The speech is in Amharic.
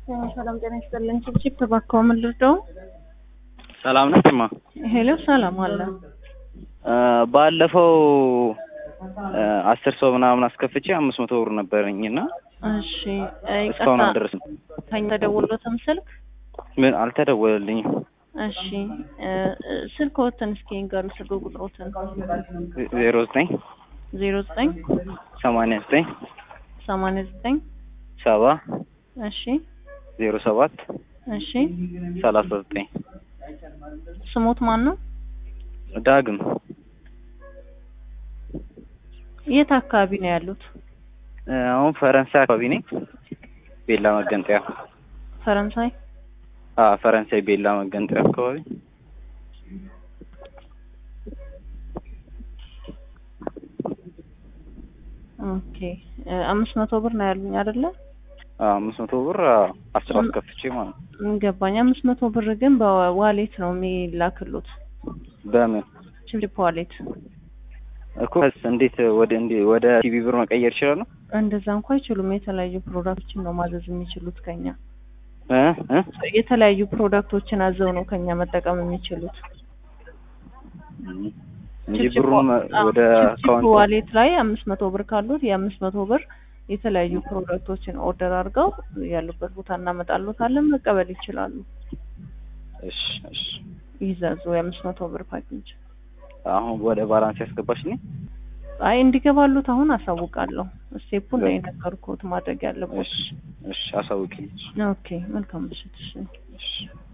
ሰላም ጤና ይስጥልኝ። ችፕ ተባካው ምን ልርዳው? ሰላም ነች ማ ሄሎ ሰላም አለ። ባለፈው አስር ሰው ምናምን አስከፍቼ አምስት መቶ ብር ነበረኝ እና እሺ እስካሁን ይቅርታ፣ አልደረስም። ከኛ ተደውሎትም ስልክ ምን አልተደወለልኝም። እሺ ስልክዎትን እስኪ ንገሩ፣ ስልክ ቁጥሮትን ዜሮ ዘጠኝ ዜሮ ዘጠኝ ሰማንያ ዘጠኝ ሰማንያ ዘጠኝ ሰባ እሺ ዜሮ ሰባት እሺ ሰላሳ ዘጠኝ ስሞት ማን ነው? ዳግም የት አካባቢ ነው ያሉት? አሁን ፈረንሳይ አካባቢ ነኝ። ቤላ መገንጠያ ፈረንሳይ አ ፈረንሳይ ቤላ መገንጠያ አካባቢ ኦኬ አምስት መቶ ብር ነው ያሉኝ አይደለ? አ አምስት መቶ ብር አስር አስከፍቼ ማለት ነው። ገባኝ። አምስት መቶ ብር ግን በዋሌት ነው የሚላክሉት። በምን ችፕ ዋሌት እኮ እንዴት ወደ እንዴ ወደ ቲቪ ብር መቀየር ይችላሉ? እንደዛ እንኳ አይችሉም። የተለያዩ ፕሮዳክቶችን ነው ማዘዝ የሚችሉት ከኛ እ እ የተለያዩ ፕሮዳክቶችን አዘው ነው ከኛ መጠቀም የሚችሉት። እንጂ ችፕ ብሩን አዎ፣ ወደ ችፕ አካውንት ዋሌት ላይ አምስት መቶ ብር ካሉት የአምስት መቶ ብር የተለያዩ ፕሮዳክቶችን ኦርደር አድርገው ያሉበት ቦታ እናመጣሉታለን መቀበል ይችላሉ። እሺ እሺ ይዘዙ የአምስት መቶ ብር ፓኬጅ። አሁን ወደ ባላንስ ያስገባሽኝ አይ እንዲገባሉት አሁን አሳውቃለሁ። ስቴፑን ነው የነገርኩት ማድረግ ያለበት። እሺ እሺ አሳውቂኝ ኦኬ መልካም ምሽት። እሺ እሺ